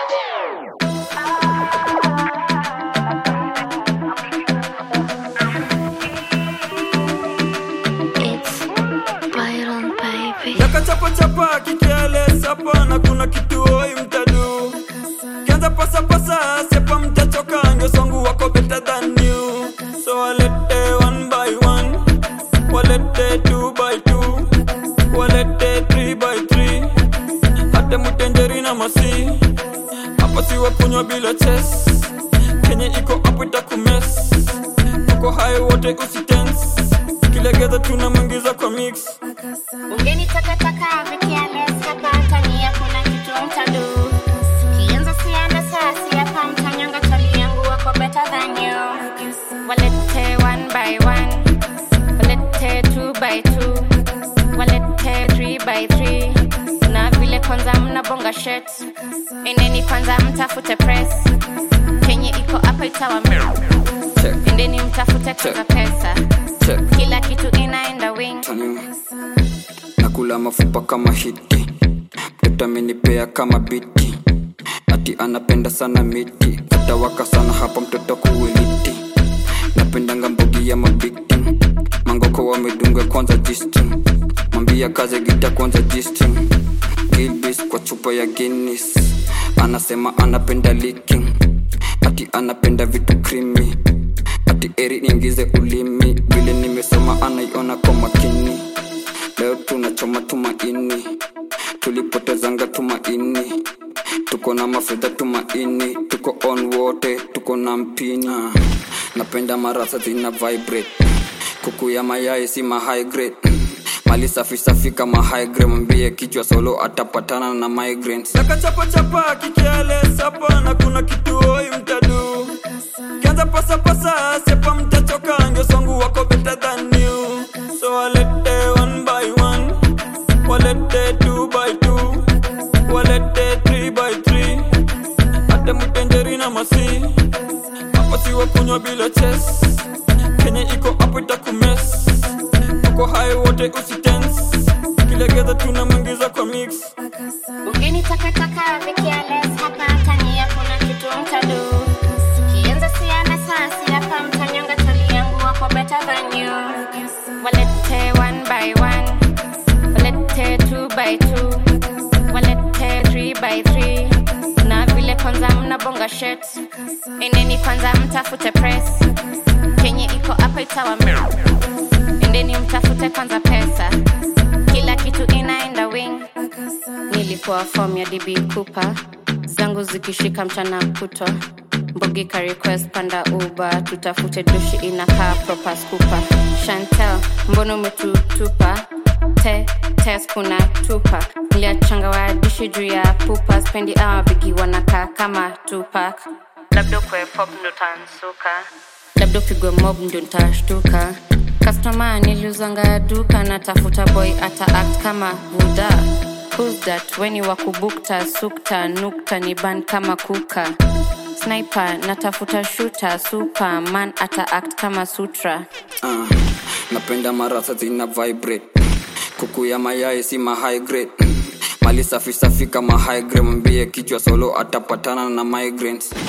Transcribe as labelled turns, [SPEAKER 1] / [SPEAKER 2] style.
[SPEAKER 1] It's Byron, baby.
[SPEAKER 2] yakachapachapa kikiele sapa na kuna kituoi mtadu kianza pasapasa sepa mtachoka ngeswangu wako better than you so walete one by one walete two by two walete three by three hate mutenjeri na masi hapa siwa kunywa bila ches kenye iko hapo itakumes tuko hai wote usitens kilegeza tunamwingiza kwa mix
[SPEAKER 3] Ungeni takataka vikiales hapa tania kuna kitu mtadu kianza sianda sasi hapa mtanyanga tali yangu wako better than you walete one by one walete two by two walete three by three na vile kwanza mnabonga shet endeni kwanza mtafute press kenye iko hapa itawa
[SPEAKER 2] Check,
[SPEAKER 3] endeni mtafute kwanza pesa
[SPEAKER 2] check.
[SPEAKER 3] kila kitu inaenda wing
[SPEAKER 2] Tanimu. nakula mafupa kama hiti mtoto amenipea kama biti ati anapenda sana miti atawaka sana hapa mtoto kuwiliti napendanga mbogi ya mabiti mangoko wamedunga kwanza jistim mambia kaze gita kwanza jistim gilbis kwa chupa ya guinness anasema anapenda licking ati anapenda vitu krimi ati eri niingize ulimi vile nimesoma anaiona kwa makini leo tunachoma tumaini tulipotezanga tumaini tuko na mafedha tumaini tuko on wote tuko na mpini Ah, napenda marasa zina vibrate kuku ya mayai si ma high grade mali safi safi kama high grade mwambie kichwa solo atapatana na migraines nakachapachapa kikiale sapa na kuna kituoi mtadu kianza pasapasa sepa mtachoka ngeswangu wako better than you so walete one by one walete two by two walete three by three hata mtenjeri na masi hapa siwa kunywa bila ches kenye iko hapo itakumes tuko hai wote usitens kilegeza tunamwingiza kwa mix
[SPEAKER 3] Ungeni takataka vikiales hapa tania kuna kitu mtadu kianza siana sasi hapa mtanyanga tali yangu wako better than you walete one by one walete two by two walete three by three na vile kwanza mnabonga shet endeni kwanza mtafute press kenye iko hapa itawa endeni mtafute kwanza pesa kila kitu inaenda wing nilikuwa form ya db cooper zangu zikishika mchana kutwa mbogika request panda uba tutafute dushi inakaa proper scooper chantel mbono umetutupa te tes kuna tupa niliachanga wadishi juu ya pupa spendi awa bigi wanakaa kama tupak labda kwe pop ndo tansuka labda upigwe mob ndio ntashtuka kastoma niliuzanga duka natafuta boy ata act kama buda Who's that weni wakubukta sukta nukta ni ban kama kuka sniper natafuta shuta superman ata act kama sutra
[SPEAKER 2] Ah, napenda marasa zina vibrate kuku ya mayai si ma high grade mali safi safi kama high grade mwambie kichwa solo atapatana na migraines